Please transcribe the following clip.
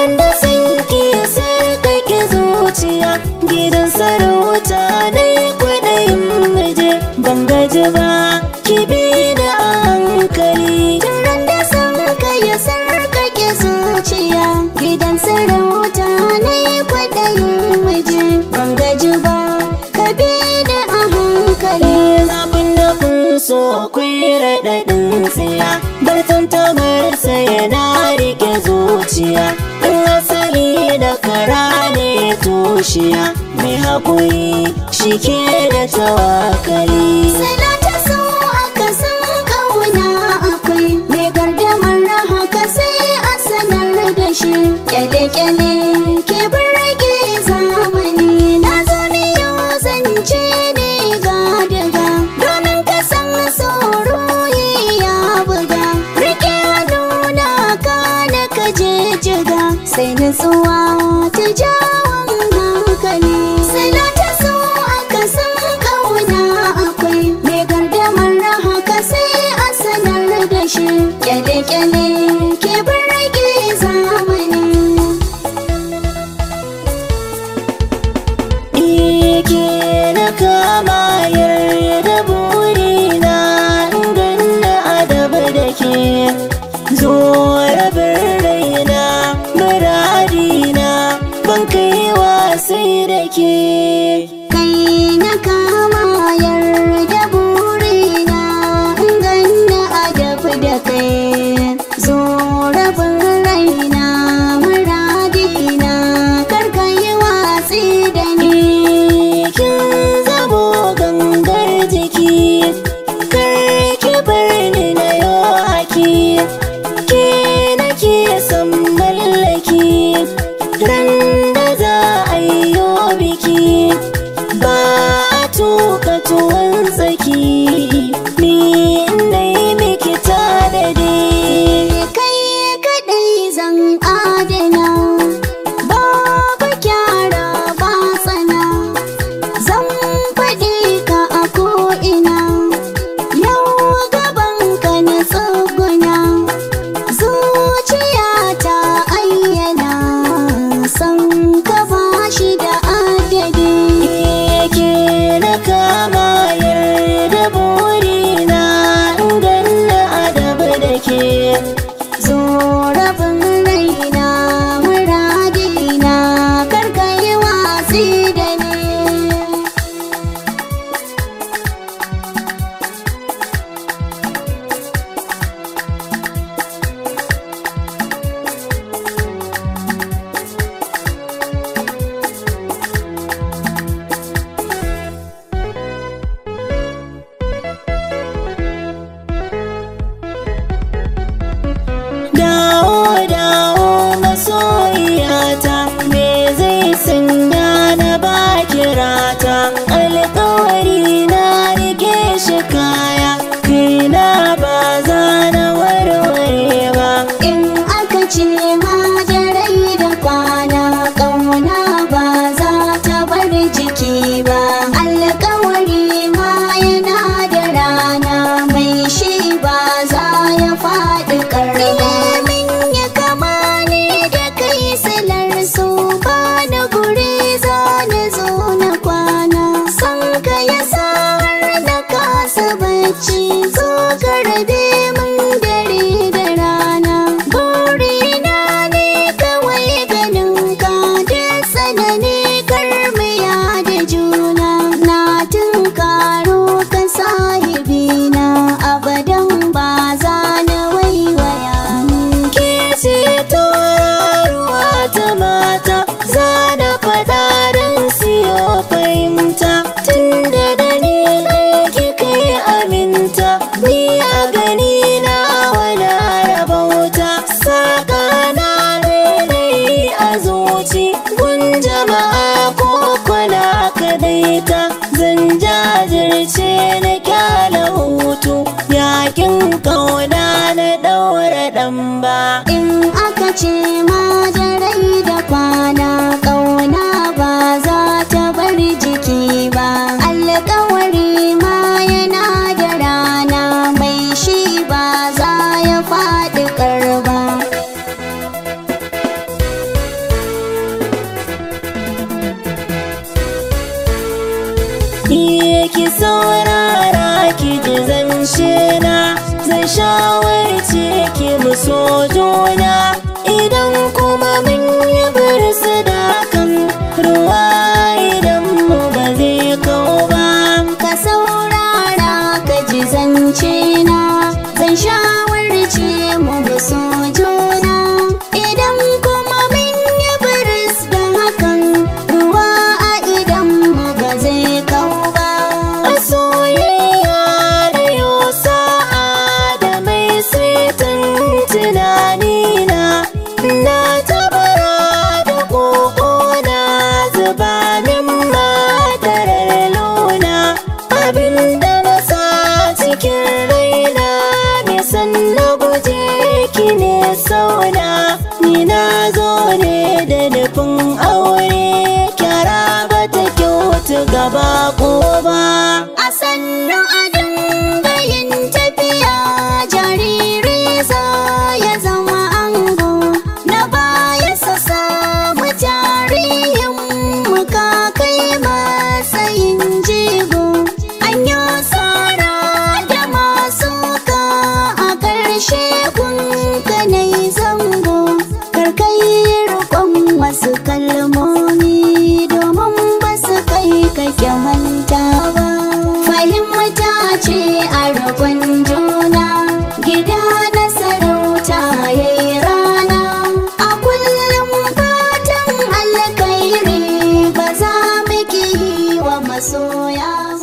ran da san ki sarkake zuciya gidan sarauta na yi kwaɗayin muje ban gaji ba ki bi da a hankali Turan da san ka ya sarkake zuciya gidan sarauta na yi kwaɗayin waje ban gaji ba ka bi da a hankali zafin da kun so akwai raɗaɗin tsiya bartan tabarsa yana rike zuciya in asali da kara ne tushiya mai haƙuri shi ke da tawakali Sana ta so aka san ƙauna akwai mai gardamar haka sai a sanar da shi kyale-kyale ke birge zamani na zo ne yau zance ne ga daga domin ka san tsoro ya buga rike nuna ka na ka je jiga sai nutsuwa ta jawon hankali sana ta so aka san ƙauna akwai mai gardamar haka sai a sanar da shi kyale-kyale ke birge zamani Ike na kama yarda burina ganna adabu da ke zo rabin raina muradina ban kai wasai da ke kai na kama yarda burina in ganna adabu da kai zo rabin raina muradina karka yi watsi da ni kin zamo gangar jiki karki bar ni na yo haki ke nake son mallaki ran da za a yi yo biki ki saurara ki ji zance na zan shawarce ki mu so juna idan kuma mun yi birsu da kan ruwa idan mu ba zai kau ba ka saurara ka ji zance na zan shawarce mu bi so juna idan kuma mun yi biris da hakan ruwa a idan mu ba zai kau ba a soyayya da yau sa'a da mai saitin tunanina na tabara da koko na zuba min madarar luna abinda na sa cikin raina nisan na guje ki ne sauna ni na zo ne da nufin aure kyara ba ta kyautu gaba ko ba a sannu a dangayin tafiya jariri za ya zama ango na baya sa samu jarihin muka kai matsayin jigo an yi tsara da masu ka a ƙarshe kunka na yi zango karkai rikon wasu kalmomi domin ba su kai kake manta ba fahimta ce a rukun juna gida na sarauta ya yi rana a kullum fatan alkairi ba za mu ki yi wa masoya